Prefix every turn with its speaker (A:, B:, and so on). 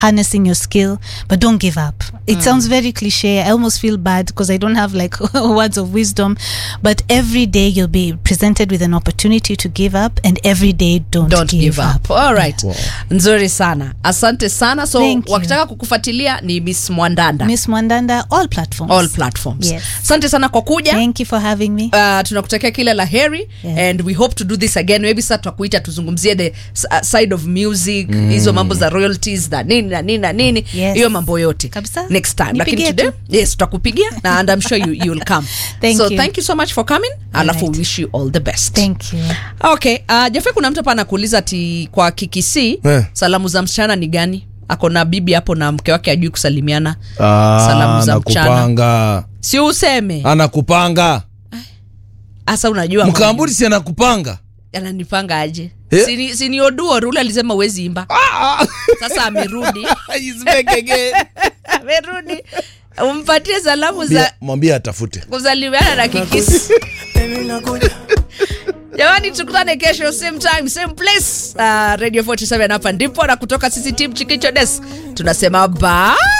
A: harnessing your skill but don't give up it sounds very cliche i almost feel bad because i don't have like words of wisdom but every day you'll be presented with an opportunity to give up and every day don't,
B: don't give up, All right. nzuri sana asante sana so
A: Thank you.
B: wakitaka kukufuatilia ni miss mwandanda
A: miss mwandanda all platforms
B: all platforms
A: Yes.
B: asante sana kwa kuja
A: thank you for having me
B: Uh, tunakutakia kila la heri
A: Yeah.
B: and we hope to do this again maybe sasa tutakuita tuzungumzie the s- uh, side of music hizo mambo za royalties na nini na nini na nini
A: Yes.
B: hiyo mambo yote
A: Kabisa.
B: next time lakini
A: Nipigie
B: today
A: tu.
B: yes tutakupigia na and i'm sure you, you will come
A: Thank
B: so
A: you.
B: thank you so much for coming alafu
A: right.
B: wish you all the best
A: thank you
B: okay uh, jafe kuna mtu hapa anakuuliza ati kwa kikisi
C: Eh.
B: salamu za msichana ni gani ako na bibi hapo na mke wake ajui kusalimiana
C: Ah,
B: Salamu za mchana.
C: anakupanga
B: si useme
C: anakupanga
B: hasa unajua
C: mkamburi si anakupanga
B: ananipanga aje
C: Eh?
B: sini, sini oduo rule alisema uwezi imba sasa amerudi
C: He's back again.
B: amerudi umpatie salamu za
C: Mwambie- mwambie atafute
B: kusalimiana na kikisi jamani tukutane kesho same time same place uh, radio 47 hapa ndipo na kutoka sisi team chikicho des tunasema bye